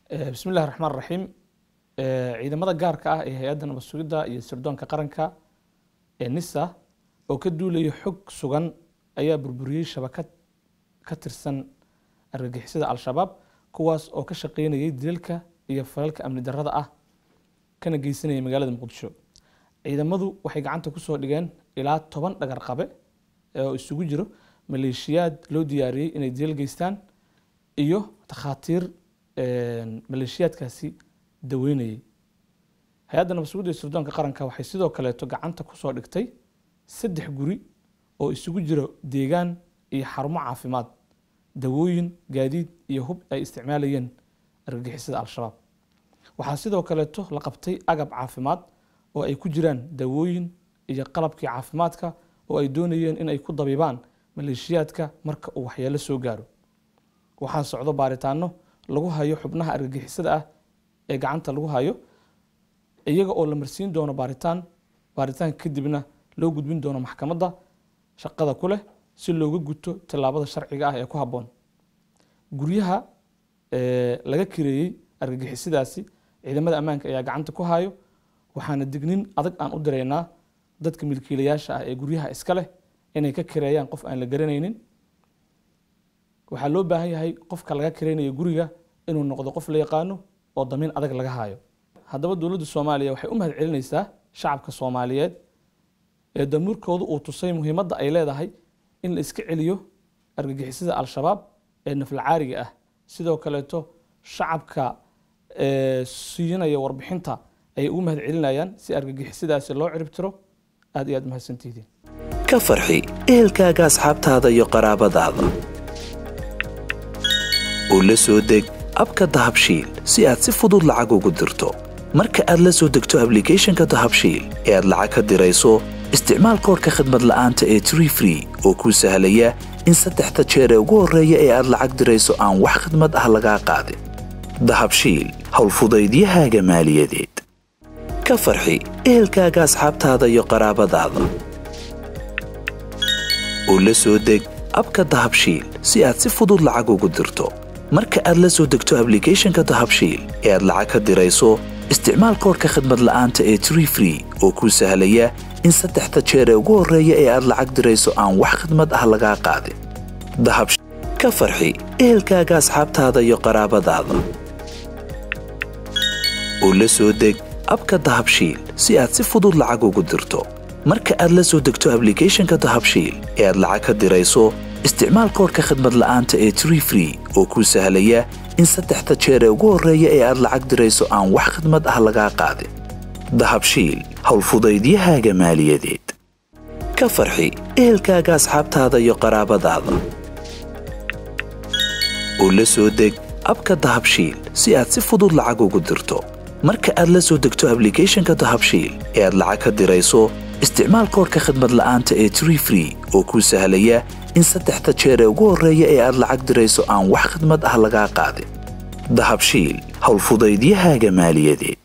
bismi illahi raxmaan raxiim ciidamada gaarka ah ee hay-adda nabad sugidda iyo sirdoonka qaranka ee nisa oo ka duulaya xog sugan ayaa burburiyey shabakad ka tirsan argagixisada al-shabaab kuwaas oo ka shaqeynayay dilalka iyo falalka amni darrada ah kana geysanayay magaalada muqdisho ciidamadu waxay gacanta kusoo dhigeen ilaa toban dhagar qabe oo isugu jiro maleeshiyaad loo diyaariyey inay dilal geystaan iyo takhaatiir maleeshiyaadkaasi daweynayay hay-adda nabad sugidda iyo sirdoonka qaranka waxay sidoo kaleeto gacanta kusoo dhigtay saddex guri oo isugu jiro deegaan iyo xarumo caafimaad dawooyin gaadiid iyo hub ay isticmaalayeen argagixisada al-shabaab waxaa sidoo kaleeto la qabtay agab caafimaad oo ay ku jiraan dawooyin iyo qalabkii caafimaadka oo ay doonayeen in ay ku dabibaan maleeshiyaadka marka uu waxyeelo soo gaaro waxaa socdo baaritaano lagu hayo xubnaha argagixisada ah ee gacanta lagu hayo iyaga oo la marsiin doono baaritaan baaritaanka kadibna loo gudbin doono maxkamadda shaqada ku leh si looga guto tillaabada sharciga ah ee ku habboon guryaha laga kireeyey argagixisadaasi ciidamada ammaanka ayaa gacanta ku hayo waxaana dignin adag aan u diraynaa dadka milkiilayaasha ah ee guryaha iska leh inay ka kireeyaan qof aan la garanaynin waxaa loo baahan yahay qofka laga kireynayo guriga inuu noqdo qof la yaqaano oo damiin adag laga hayo haddaba dowladda soomaaliya waxay u mahad celinaysaa shacabka soomaaliyeed ee damuurkoodu uu tusay muhiimadda ay leedahay in la iska celiyo argagixisada al-shabaab ee naflacaariga ah sidoo kaleeto shacabka siinaya warbixinta ayay ugu mahad celinayaan si argagixisadaasi loo ciribtiro aad iyo aad mahadsantihiin ka farxi ehelkaaga asxaabtaada iyo qaraabadaada oo la soo deg abka dahabshiil si aad si fudud lacag ugu dirto marka aad la soo degto ablicathonka dahabshiil ee aad lacag ka dirayso isticmaal koorka khadmad la'aanta ee tree free oo kuu sahlaya in saddexda jeer ee ugu horreeya ee aad lacag dirayso aan wax khadmad ah lagaa qaadin dahabshiil howlfudaydiyahaaga maaliyadeed ka farxi ehelkaaga asxaabtaada iyo qaraabadaada oo la soo deg abka dahabshiil si aad si fudud lacag ugu dirto marka aad la soo degto ablicathonka dahabshiil ee aad lacag ka dirayso isticmaal koorka khadmad la'aanta ee tree free oo kuu sahlaya in saddexda jeer ee ugu horreeya ee aad lacag dirayso aan wax khadmad ah lagaa qaadin dahabshiil ka farxi ehelkaaga asxaabtaada iyo qaraabadaada oo la soo deg abka dahabshiil si aad si fudud lacag ugu dirto marka aad la soo degto ablicathonka dahabshiil ee aad lacag ka dirayso isticmaal koorka khadmad la'aanta ee tree free oo kuu sahlaya in saddexda jeer ee ugu horreeya ee aad lacag dirayso aan wax khadmad ah lagaa qaadin dahabshiil howlfudaydiyahaaga maaliyadeed ka farxi ehelkaaga asxaabtaada iyo qaraabadaada oo la soo deg abka dahabshiil si aad si fudud lacag ugu dirto marka aad la soo degto ablicathonka dahabshiil ee aad lacag ka dirayso isticmaal koorka khadmad la'aanta ee tree free oo kuu sahlaya in saddexda jeer ee ugu horreeya ee aad lacag dirayso aan wax khadmad ah lagaa qaadin dahabshiil howlfudaydiyahaaga maaliyadeed